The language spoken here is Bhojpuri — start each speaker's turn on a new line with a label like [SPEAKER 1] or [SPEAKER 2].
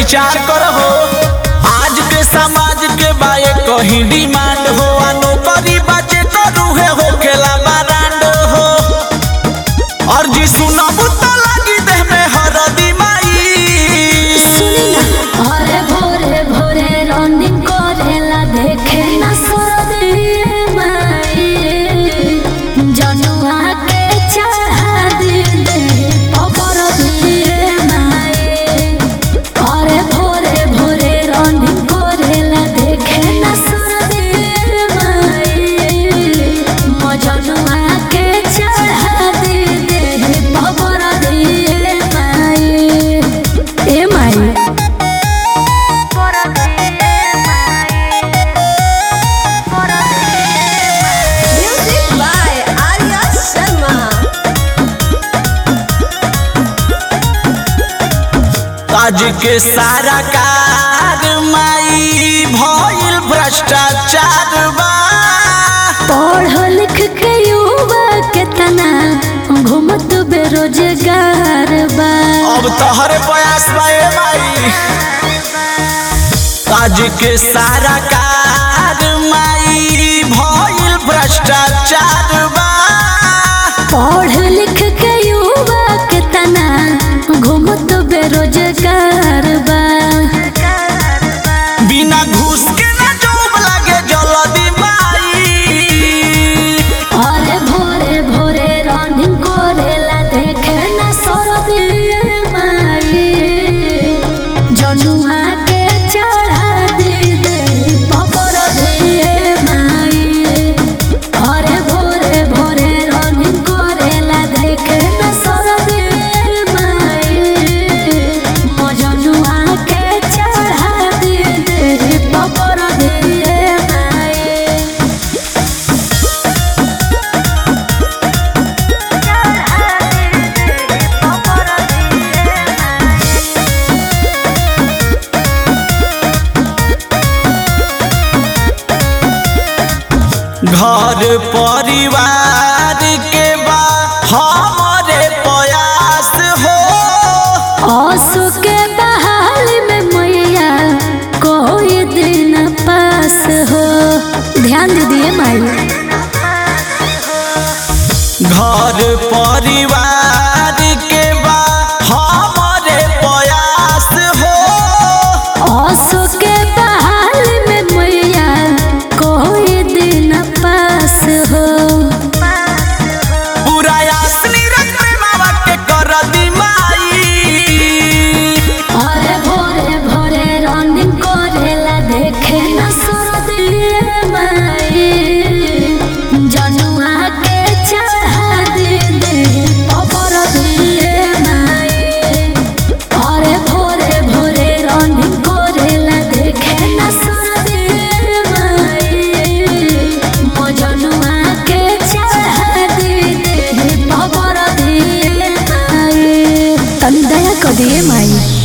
[SPEAKER 1] विचार करहो आज के समाज के बाए कहीं डिमांड हो आ नौकरी बचे तो रूहे हो खेला बारांड हो और जी सुनबू तो लगी देह में हरदी माई
[SPEAKER 2] अरे भोरे भोरे रनिंग करेला देखे ना सरदे माई जनुआ के चढ़ा दे दे अबर दिए माई अरे भोरे भोरे रनिंग करेला देखे ना सरदे माई मजनुआ के चढ़ा दे दे अबर दिए माई ए माई
[SPEAKER 3] Music by Arya Sharma.
[SPEAKER 1] आज के सारा कार माई भइल भ्रष्टाचार बा
[SPEAKER 2] पढ़ लिख के युवा के तना घूमत बेरोजगार बा
[SPEAKER 1] अब तोहरे प्रयास बा ए माई आज के सारा कार माई भइल भ्रष्टाचार बा
[SPEAKER 2] पढ़ लिख के युवा के तना घूमत बेरोजगार बा
[SPEAKER 1] बिना घूस के ना जॉब लागे जल्दी माई
[SPEAKER 2] अरे भोरे भोरे रनिंग करेला देखे ना सरदी माई जनुआ के चढ़ा दे दे पपर दिए माई अरे भोरे भोरे रनिंग करेला देखे ना सरदी माई मजनुआ के चढ़ा दे दे पपर दिए माई
[SPEAKER 1] घर परिवार के बा हमारे प्रयास हो
[SPEAKER 2] आंसू के बहाल में मैया कोई दिन पास हो ध्यान दीजिए माई
[SPEAKER 1] घर परिवार के बा हमारे प्रयास हो
[SPEAKER 2] आंसू के बहाल में मैया कोई दिन पास हो
[SPEAKER 1] पूरा यासनी रख मावा के कर दी माई
[SPEAKER 2] अरे भोरे भोरे रनिंग करेला देखे ना सरदिए माई जनुआ के चढ़ा दे दे पपर दिए माई अरे भोरे भोरे रनिंग करेला देखे ना सरदिए माई मजनुआ के चढ़ा दे दे पपर दिए माई तनी दया कर दिए माई